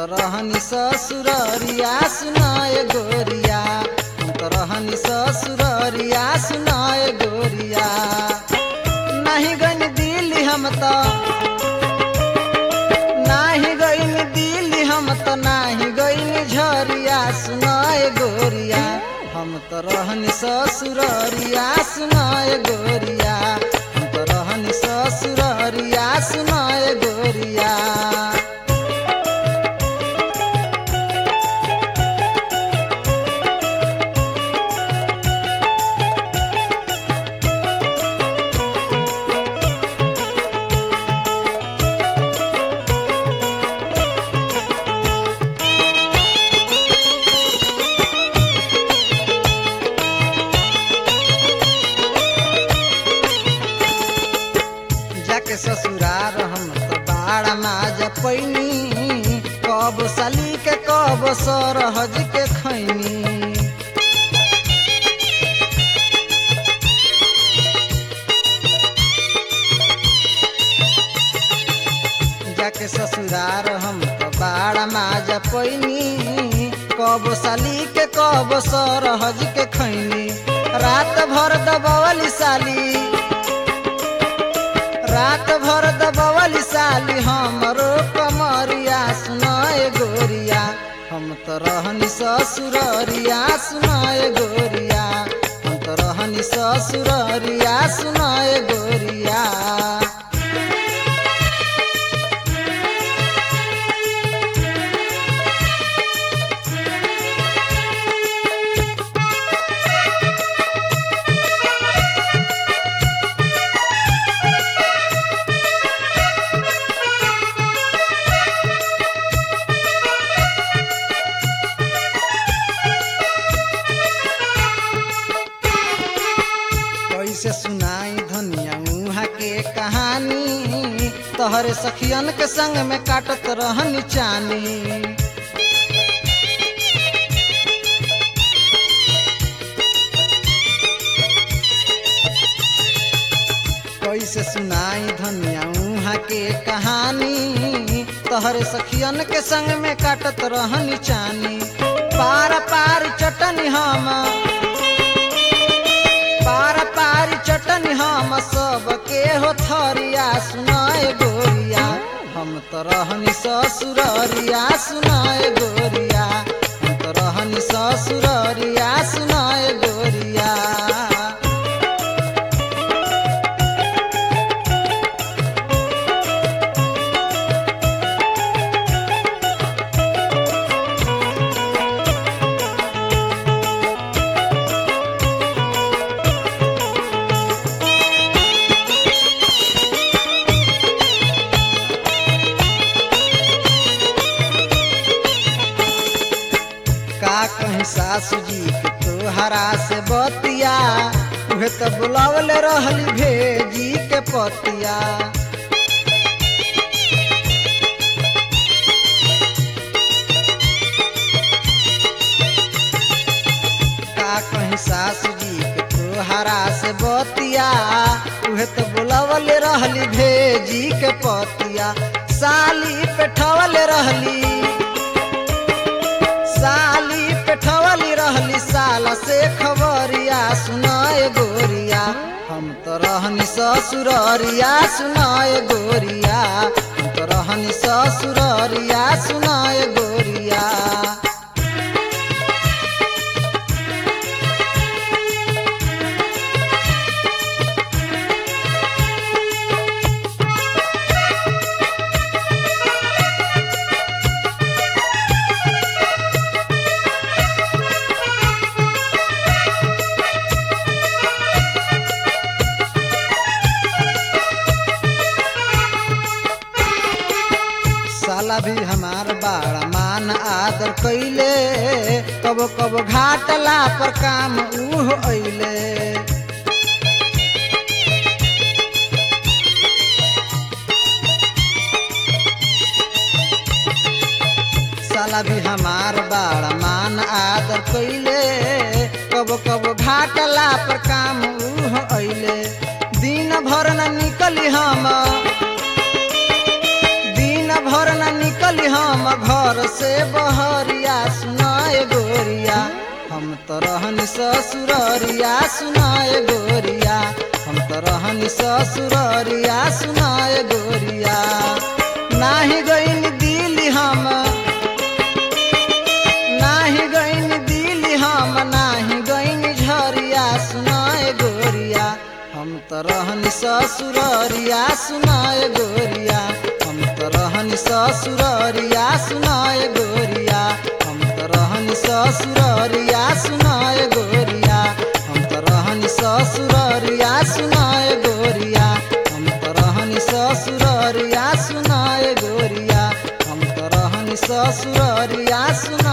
त रहनी ससुररिया सुनाए गोरिया हम त रहनी ससुररिया सुनाए गोरिया नाही गन दिल्ली हम त नाही गईन दिल्ली हम त नाही गईन झरिया सुनाए गोरिया हम त रहनी ससुररिया सुनाए गोरिया हम त रहनी ससुररिया सुनाए गोरिया जाके ससुरार हम त बाड़ा माज पैनी कब साली के कब सरहज के खैनी जाके ससुरार हम त बाड़ा माज पैनी कब साली के कब सरहज के खैनी रात भर दबवली साली रात भर दबवली साली हमरो कमरिया सुनाए गोरिया हम त रहनी ससुररिया सुनाए गोरिया हम त रहनी ससुररिया सुनाए गोरिया कैसे सुनाई धनिया उहाँ के कहानी तोहरे सखियन के संग में काटत रहनी चानी कैसे सुनाई धनिया उहाँ के कहानी तोहरे सखियन के संग में काटत रहनी चानी पार पार चटनी हम पार पार चटनी हम सबके हो थरिया सुनाए गोरिया हम त रहनी ससुररिया सुनाए गोरिया हम त रहनी ससुररिया सुनाए गोरिया का कहीं सासू जी के तोहरा से बतिया उहे त बुलावले रहली भेजी के पतिया का कहीं सासू जी के तोहरा से बतिया उहे त बुलावले रहली भेजी के पतिया साली पेठवले रहली साली पेठवली रहली साला से खबरिया सुनाए गोरिया हम तो रहनी ससुररिया सुनाए गोरिया हम तो रहनी ससुररिया सुनाए गोरिया साला भी हमार बाड़ा मान आदर कैले कब कब घाटला पर काम उह अइले साला भी हमार बाड़ा मान आदर कैले कब कब घाटला पर काम उह अइले दिन भर न निकली हम दिन भर न निकली हम घर घर से बहरिया सुनाए गोरिया हम तो रहनी ससुररिया सुनाए गोरिया हम तो रहनी ससुररिया सुनाए गोरिया नाही गईन दिल हम नाही गईन दिल हम नाही गईन झरिया सुनाए गोरिया हम तो रहनी ससुररिया सुनाए गोरिया हम तो रहनी ससुररिया सुनाए गोरिया हम तो रहनी ससुररिया सुनाए गोरिया हम तो रहनी ससुररिया सुनाए गोरिया हम तो रहनी ससुररिया सुनाए गोरिया हम तो रहनी ससुररिया सुनाए